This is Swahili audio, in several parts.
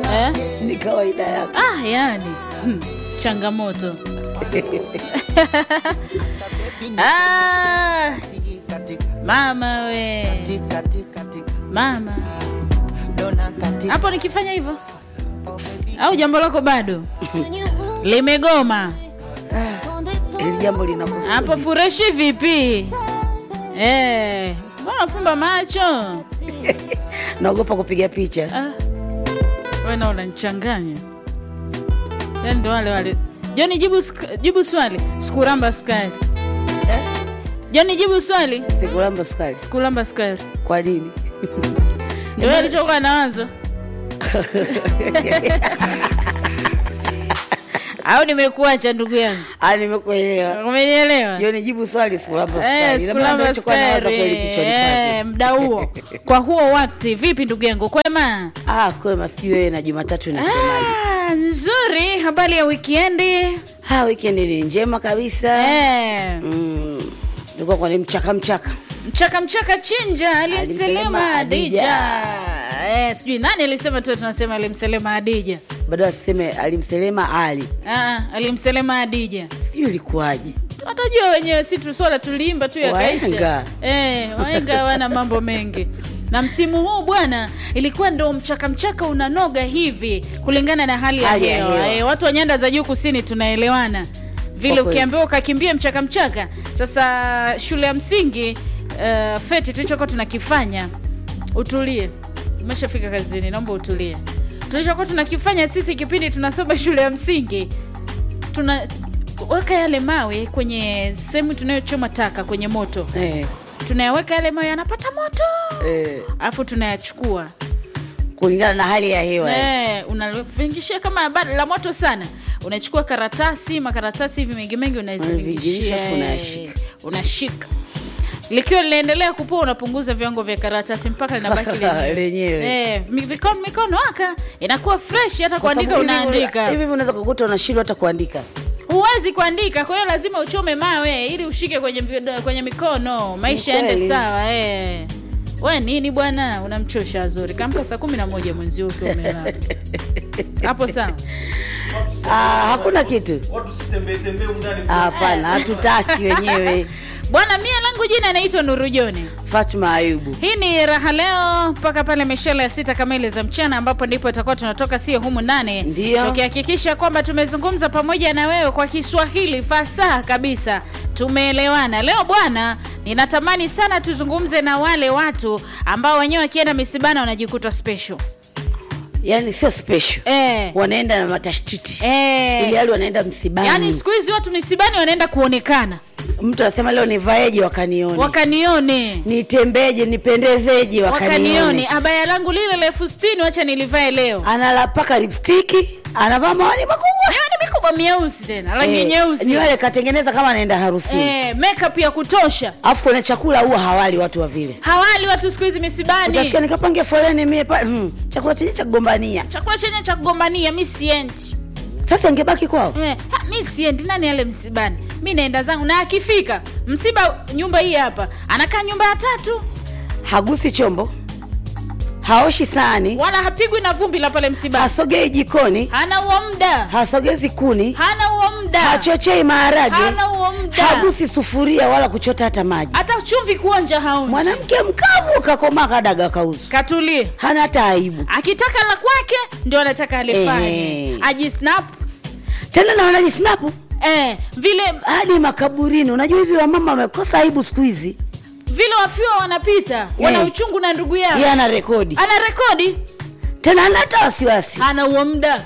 eh? ni kawaida yako. ah, yani hmm, changamoto ah, mama we mama hapo nikifanya hivyo au jambo lako bado limegoma Hili jambo linakuhusu. hapo fureshi vipi Eh, mbona fumba macho Naogopa kupiga picha. ah. we na unanichanganya yani ndo wale wale joni jibu, sk- jibu swali sikuramba sukari Eh? joni jibu swali Sikulamba sukari. sikuramba sukari Kwa nini? ndio alichokuwa nawazo au nimekuacha ndugu yangu Ah, nimekuelewa. umenielewa Hiyo ni jibu swali sikulamba Eh, sukari. Ina maana sikulamba ndio chukua nawaza sukari kweli kichwani Eh, kwake. mda huo kwa huo wakti vipi ndugu yangu kwema Ah, kwema sijui wewe na Jumatatu inasemaje? ah, nzuri habari ya wikendi Ah, weekend ni njema kabisa. eh, Mm. Nilikuwa kwa ni mchaka mchaka. mchaka mchaka chinja alimselema Alimselema adija Adija. eh, sijui nani alisema tu tunasema alimselema adija Bado asiseme alimselema Ali. ah, alimselema adija Sijui ilikuwaje. watajua wenyewe si tu swala tuliimba tu yakaisha Wahenga. eh, waenga hawana mambo mengi na msimu huu bwana ilikuwa ndo mchaka mchaka unanoga hivi kulingana na hali ya Hali ya hewa hewa. eh, watu wa nyanda za juu kusini tunaelewana vile Kwa kweli. ukiambiwa ukakimbia mchaka mchaka sasa shule ya msingi uh, feti tulichokuwa tunakifanya utulie umeshafika kazini naomba utulie tulichokuwa tunakifanya sisi kipindi tunasoma shule ya msingi tunaweka yale mawe kwenye sehemu tunayochoma taka kwenye moto Eh. tunayaweka yale mawe yanapata moto Eh. alafu tunayachukua Kulingana na hali ya hewa. eh, unavingishia kama bado la moto sana unachukua karatasi makaratasi hivi mengi mengi Unavingirisha, afu unazivingishia unayashika. unashika likiwa linaendelea kupua unapunguza viwango vya karatasi mpaka linabaki lenyewe. Lenyewe. eh, mi- mikono mikono aka inakuwa fresh hata Kwa kuandika sababu hivi- unaandika Hivi hivi unaweza kukuta unashindwa hata kuandika. huwezi kuandika kwa hiyo lazima uchome mawe ili ushike kwenye, vi- kwenye mikono maisha yaende Kweli. sawa eh. we nini bwana unamchosha azuri kamka saa kumi na moja mwenzio ukiwa umelala hapo sawa Ah, hakuna kitu. watu sitembee tembee undani Ah, Hapana, hatutaki wenyewe. bwana mia langu jina naitwa nurujoni Fatma Ayubu. hii ni raha leo mpaka pale mishale ya sita kamili za mchana ambapo ndipo itakuwa tunatoka sio humu ndani Ndio. tukihakikisha kwamba tumezungumza pamoja na wewe kwa kiswahili fasaha kabisa tumeelewana leo bwana ninatamani sana tuzungumze na wale watu ambao wenyewe wakienda misibana wanajikuta special Yaani sio special. eh, Wanaenda na matashtiti. eh. Ili hali wanaenda msibani. yaani siku hizi watu misibani wanaenda kuonekana Mtu anasema leo nivaeje wakanione. wakanione Nitembeje, nipendezeje wakanione wakanione. abaya langu lile la elfu sitini wacha nilivae leo Analapaka lipstiki, anavaa mawani makubwa. ni mikubwa mieusi tena rangi Eh, nyeusi nywele katengeneza kama anaenda harusini. eh, makeup ya kutosha Alafu kwenye chakula huwa hawali watu wa vile. hawali watu siku hizi misibani Utasikia nikapange foleni mie pale, hmm, chakula chenye cha kugombania. chakula chenye cha kugombania mi siendi Sasa ingebaki kwao. eh, ha, mi siendi nani ale msibani mi naenda zangu na akifika msiba nyumba hii hapa anakaa nyumba ya tatu Hagusi chombo, haoshi sahani, wala hapigwi na vumbi la pale msibani hasogei jikoni, hana huo muda hasogezi kuni, hana huo muda hachochei maharage, hana huo muda hagusi sufuria wala kuchota hata maji. hata chumvi kuonja haonji Mwanamke mkavu kakomaa kadaga kauzu, katulie hana hata aibu akitaka la kwake ndio anataka alifanye Ehe. ajisnap tena, na wanajisnapu eh, vile hadi makaburini. Unajua hivi wamama wamekosa aibu siku hizi. vile wafiwa wanapita wana Eh. uchungu na ndugu yao Yeye ana rekodi ana rekodi tena, hana hata wasiwasi. ana huo muda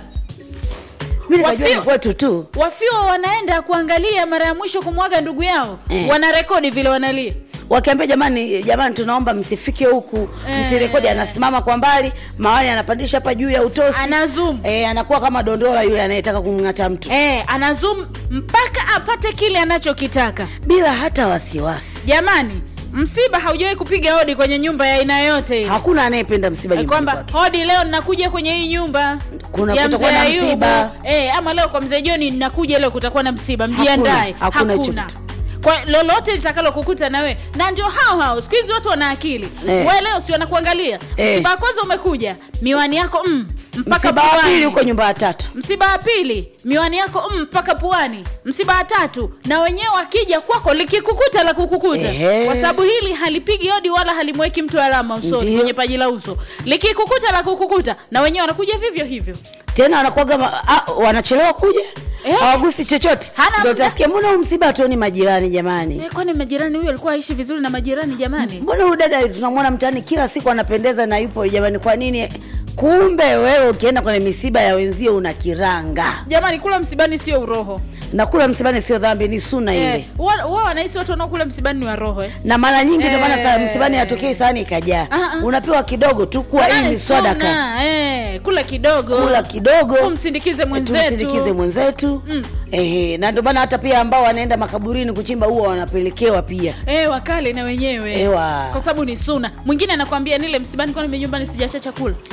Mimi nikajua Wafio- ni kwetu tu. wafiwa wanaenda kuangalia mara ya mwisho kumwaga ndugu yao Eh. wana rekodi vile wanalia wakiambia jamani jamani tunaomba msifike huku Eh. msirekodi anasimama kwa mbali mawani anapandisha hapa juu ya utosi ana zoom e, anakuwa kama dondola yule anayetaka kumng'ata mtu eh, ana zoom mpaka apate kile anachokitaka bila hata wasiwasi jamani msiba haujawahi kupiga hodi kwenye nyumba ya aina yote ile hakuna anayependa msiba Eh, nyumbani kwamba kwake hodi leo ninakuja kwenye hii nyumba Kuna- ya kutakuwa mzee na Ayubu msiba. eh, ama leo kwa mzee Joni ninakuja leo kutakuwa na msiba mjiandae hakuna hicho kitu. kwa lolote litakalo kukuta na we na ndio hao hao siku hizi watu wana akili Eh. we leo si wanakuangalia Eh. msiba wa kwanza umekuja miwani yako mm, mpaka msiba wa pili puani. huko nyumba ya tatu msiba wa pili miwani yako mm, mpaka puani msiba wa tatu na wenyewe wakija kwako likikukuta la kukukuta Ehe. kwa sababu hili halipigi odi wala halimweki mtu alama usoni Ndiyo. kwenye paji la uso likikukuta la kukukuta na wenyewe wanakuja vivyo hivyo tena wanakuaga ma- ah, wanachelewa kuja Eh. hawagusi chochote Hana ndio muda. utasikia mbona huu msiba hatuoni majirani jamani Eh, kwani majirani huyo alikuwa aishi vizuri na majirani jamani mbona huyu dada tunamwona mtaani kila siku anapendeza na yupo jamani kwa nini kumbe wewe ukienda kwenye misiba ya wenzio una kiranga jamani kula msibani sio uroho na kula msibani sio dhambi ni suna ile eh, wa- wa wanahisi watu wanaokula msibani ni wa roho eh. na mara nyingi ndio maana saa Eh. msibani hatokei sahani ikajaa Ah, ah. unapewa kidogo tu kuwa hii Jamani, ni swadaka suna, eh, kula kidogo kula kidogo kumsindikize mwenzetu tumsindikize mwenzetu Mm. Ehe, na ndio maana hata pia ambao wanaenda makaburini kuchimba huwa wanapelekewa pia Eh, wakale na wenyewe Ewa. kwa sababu ni suna mwingine anakwambia nile msibani kwani mimi nyumbani sijacha chakula